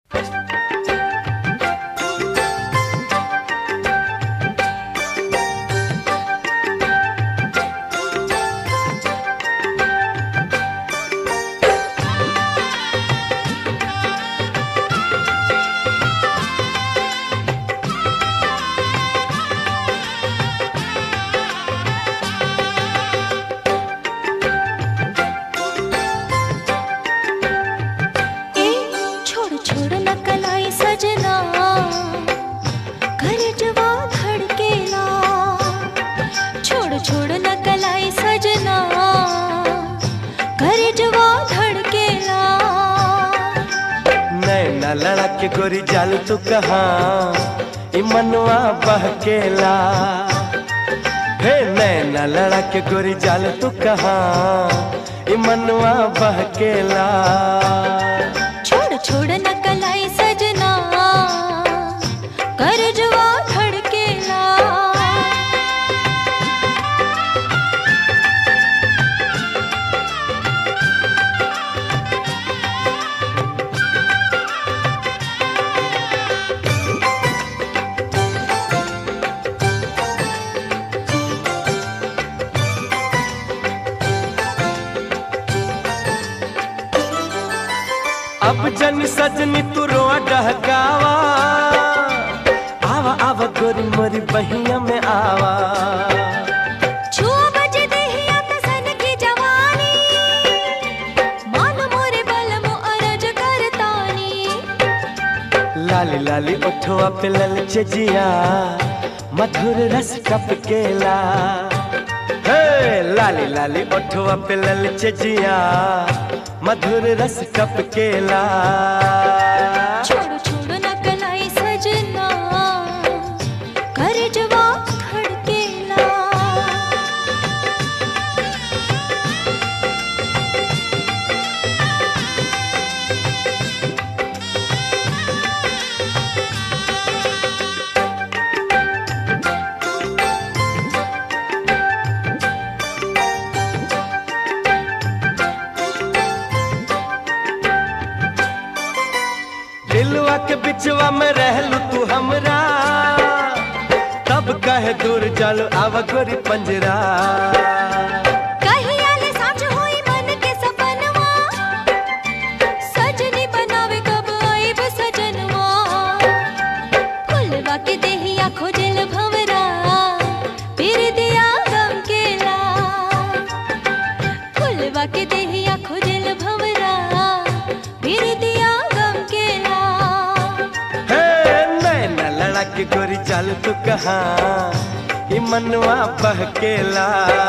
ए छोड़ छोड़ न कलाई सजना कर जवा धड़केला छोड़ छोड़ न कलाई सजना कर जवा धड़केला नैना लड़ा के गोरी जाल तू कहाँ ई मनवा बहकेला हे नैना लड़ा के गोरी जाल तू कहाँ ई मनवा बहकेला छोड़ छोड़ न कलाई सजना कर जवा धड़केला अब जन सजनी तू रोआ डहकावा आवा आवा गोरी मोरी बहिया में आवा छुआ बजे देहिया त सन की जवानी मान मोरे बलमो अरज करतानी लाली लाली ओठवा पे ललचे जिया मधुर रस टपकेला हे लाली लाली ओठवा पे ललचे जिया मधुर रस टपकेला छोड़ छोड़ न कलाई सजना कर जवा खड़केला दिलवा के बिचवा में रहलू तू हमरा तब कहे दूर चल आवा गोरी पंजरा कहिया ले साँझ होई मन के सपनवा सजनी बनावे कब आइब सजनवा फुलवा के देहिया खोजल भंवरा फिर दिया गम केला फुलवा के देहिया खोजल भंवरा फिर दिया गम केला हे नैना लड़ा के गोरी चल तू कहाँ ई मनवा बहकेला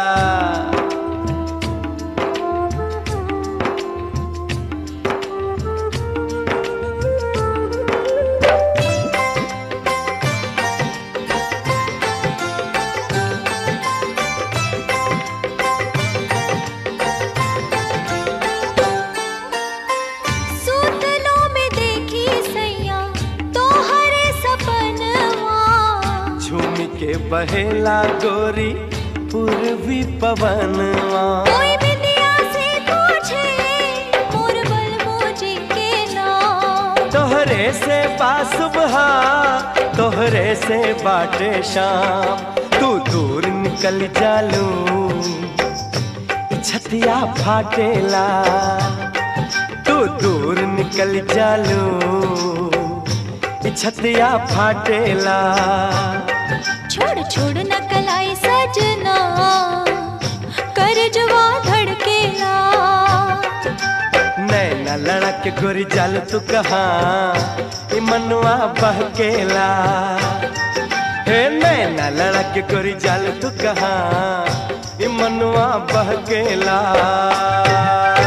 सूतलो में देखी सैया तोहरे सपनवा झूम के बहेला गोरी पूर्वी पवनवा कोई बिंदिया से पूछे मोर बलमोजी के नाम तोहरे से बासुबह तोहरे से बाटे शाम तू दूर निकल जालू ई छतिया फाटेला तू दूर निकल जालू ई छतिया फाटेला छोड़ छोड़ न कलाई सजना कर जवा धड़केला नैना लड़ा के गोरी जाल तू कहाँ ई मनवा बहकेला हे नैना लड़ा के गोरी जाल तू कहाँ ई मनवा बहकेला